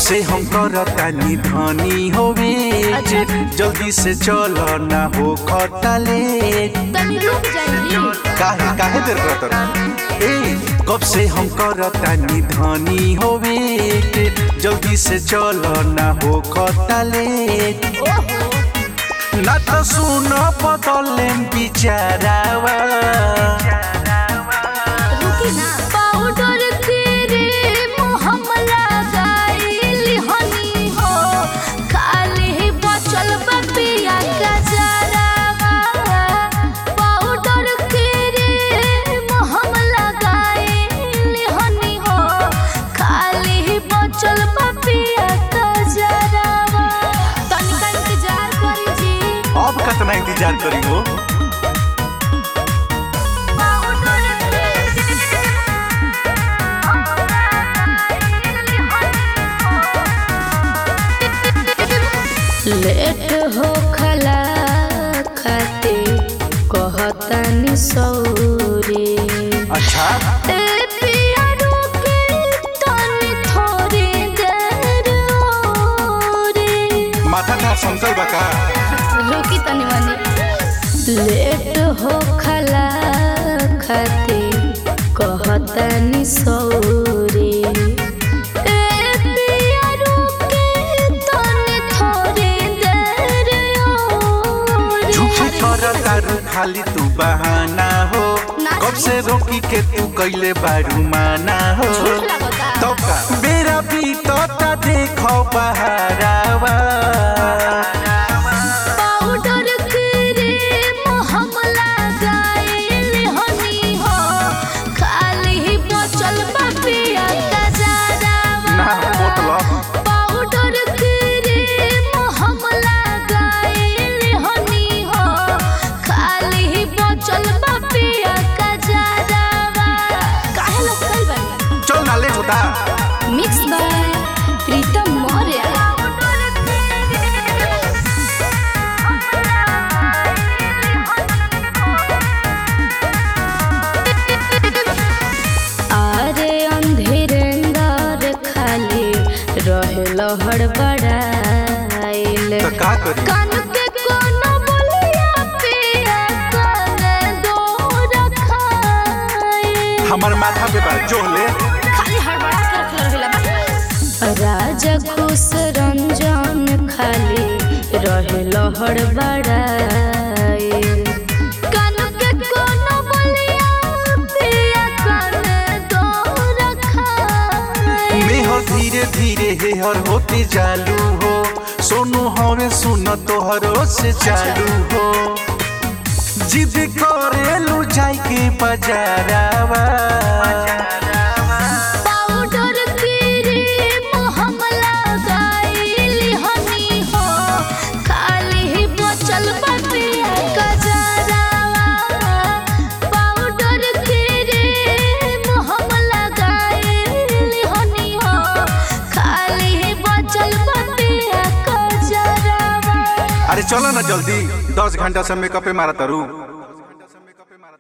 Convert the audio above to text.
से हम करतानी धनी होवे अच्छा। जल्दी से चल ना हो खटले तनी रुक जाइए काहे काहे देर करत ए कब से हम करतानी धनी होवे जल्दी से चल ना हो खटले ओहो ना तो सुन बदले बिचारावा रुकी ना पाउडर क्रीम हम लगाइली हनी हो खाली बचल बपिया का जरावा पाउडर क्रीम हम लगाइली हनी हो खाली बचल बपिया का जरावा तनिका इंतजार करी जी अब कितना इंतजार करी हो लेट हो खला खाते कहतनी सौरे अच्छा ए पिया रुके तनी थोड़ी देर औरे माथा था संकल बका रुकी तनी मनी लेट हो खला खाते कहतनी सौरे ए पिया रुके तनी थोड़ी देर औरे झूठी कर तारू खाली तू बहाना हो ना कब से रोकी के तू कैले बारू माना हो झूठ लगता। तो का बेरा बीतता देखो बहारावा पाउडर क्रीम हम लगाइल हनी हो खाली बचल बपिया का जरावा ना मतलब पाउडर क्रीम हम लगाइल हनी हो खाली बचल बपिया का जरावा काहे लोग कल बनी चल ना ले होता मिक्स बाय प्रीतम मौर्य आरे अंधेरेंदार खाली रहे लहड़ बड़ाइल तो का करी कान के कोनो बोलिया पिया कान दो रखाए हमार माथा पे बाल जो ले खाली हड़बड़ा के रखल रहेला बस राजा खुश रंजन खाली रहे लहड़ बड़ाइल कान के कोनो बोलिया पिया कान दो रखाए मेहर धीरे धीरे हेहर होते चालू हो सोनू हमें सुन तोहरो से चालू हो जिद करेलू जाई के बजारावा पाउडर क्रीम हम लगाइली हनी हो खाली बचल बपिया का जरावा पाउडर क्रीम हम लगाइली हनी हो खाली बचल बपिया का जरावा अरे चलो ना जल्दी दस घंटा से मेकअप पे मारा तारू